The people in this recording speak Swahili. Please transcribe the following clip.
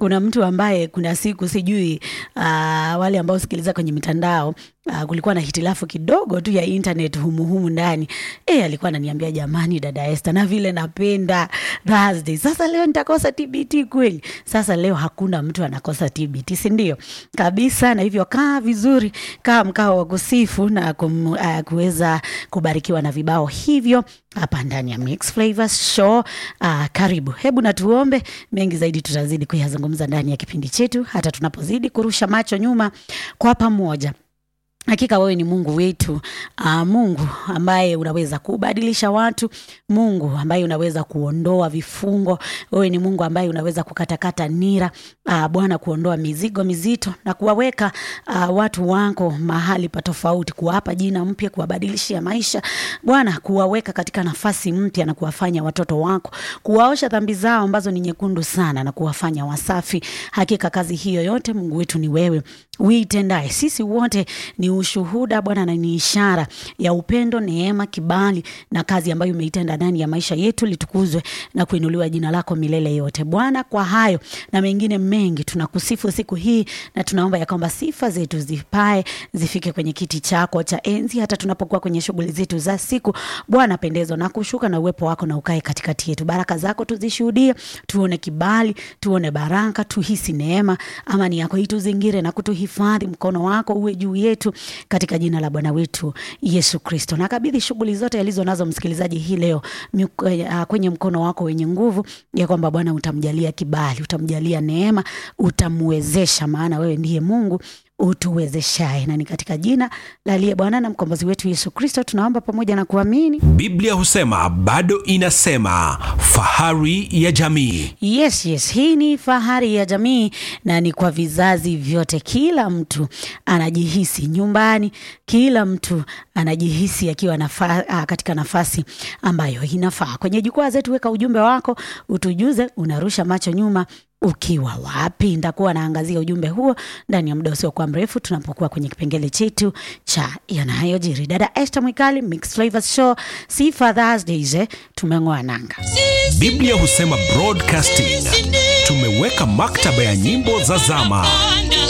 kuna mtu ambaye kuna siku sijui uh, wale ambao sikiliza kwenye mitandao Uh, kulikuwa na hitilafu kidogo tu ya internet humuhumu ndani e, alikuwa ananiambia jamani, dada Esther, na vile napenda Thursday, sasa leo nitakosa TBT kweli? Sasa leo hakuna mtu anakosa TBT, si ndio? Kabisa. Na hivyo kaa vizuri, kaa mkao wa kusifu na kum, uh, kuweza kubarikiwa na vibao hivyo hapa ndani ya Mix Flavors Show. Uh, karibu, hebu na tuombe. Mengi zaidi tutazidi kuyazungumza ndani ya kipindi chetu, hata tunapozidi kurusha macho nyuma kwa pamoja. Hakika wewe ni Mungu wetu, uh, Mungu ambaye unaweza kubadilisha watu, Mungu ambaye unaweza kuondoa vifungo. Wewe ni Mungu ambaye unaweza kukatakata nira, uh, Bwana, kuondoa mizigo mizito na kuwaweka uh, watu wako mahali pa tofauti, kuwapa jina mpya, kuwabadilishia maisha Bwana, kuwaweka katika nafasi mpya na kuwafanya watoto wako, kuwaosha dhambi zao ambazo ni nyekundu sana na kuwafanya wasafi. Hakika kazi hiyo yote Mungu wetu ni wewe uitendaye. Sisi wote ni ushuhuda Bwana, na ni ishara ya upendo, neema, kibali na kazi ambayo umeitenda ndani ya maisha yetu. Litukuzwe na kuinuliwa jina lako milele yote Bwana. Kwa hayo na mengine mengi, tunakusifu siku hii na tunaomba ya kwamba sifa zetu zipae zifike kwenye kiti chako cha enzi, hata tunapokuwa kwenye shughuli zetu za siku. Bwana, pendezo na kushuka na uwepo wako na ukae katikati yetu. Baraka zako tuzishuhudie, tuone kibali, tuone baraka, tuhisi neema, amani yako ituzingire na kutuhifadhi, mkono wako uwe juu yetu katika jina la Bwana wetu Yesu Kristo. Nakabidhi shughuli zote alizo nazo msikilizaji hii leo kwenye mkono wako wenye nguvu, ya kwamba Bwana utamjalia kibali, utamjalia neema, utamwezesha, maana wewe ndiye Mungu utuwezeshaye, na ni katika jina la aliye Bwana na mkombozi wetu Yesu Kristo tunaomba pamoja na kuamini. Biblia husema bado inasema, fahari ya jamii. Yes, yes, hii ni fahari ya jamii na ni kwa vizazi vyote. Kila mtu anajihisi nyumbani, kila mtu anajihisi akiwa nafa, katika nafasi ambayo inafaa. Kwenye jukwaa zetu, weka ujumbe wako, utujuze unarusha macho nyuma ukiwa wapi. Nitakuwa naangazia ujumbe huo ndani ya muda usiokuwa mrefu tunapokuwa kwenye kipengele chetu cha yanayojiri. Dada Esther Mwikali, Mix Flavors Show, Sifa Thursdays, eh, tumeng'oa nanga. Biblia husema broadcasting, tumeweka maktaba ya nyimbo za zama